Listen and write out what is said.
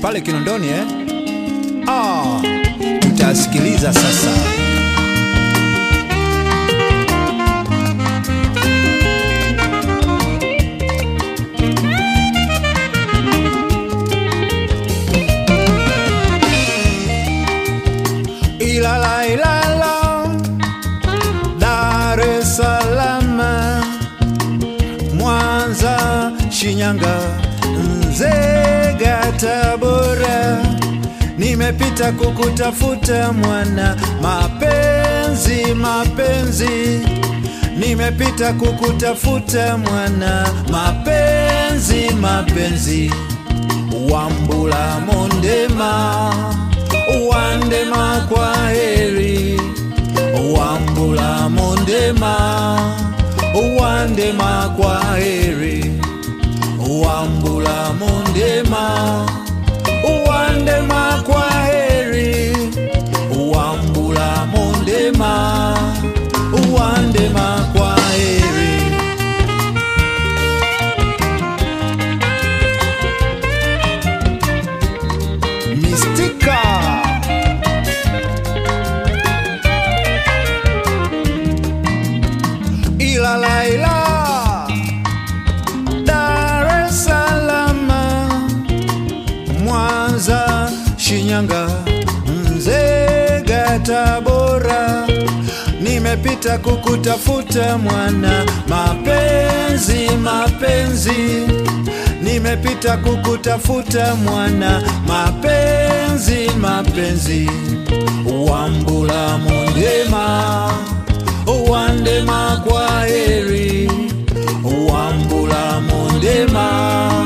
pale Kinondoni eh? Ah, tutasikiliza sasa. Ilala ilala, Dar es Salaam, Mwanza, Shinyanga, Nzega, Tabora, nimepita kukutafuta mwana, mapenzi mapenzi, nimepita kukutafuta mwana, mapenzi mapenzi, Wambula Mondema, Wandema kwa heri, Wambula Mondema, Wandema kwa heri, Wambula Mondema, Wandema kwa heri, Wambula Mondema, Wandema kwa heri. Mistika Ilala ila Dar es Salaam Mwanza Shinyanga Nzega Tabora nimepita kukutafuta mwana mapenzi mapenzi nimepita kukutafuta mwana mapenzi mapenzi wambula mondema wandema kwa heri wambula mondema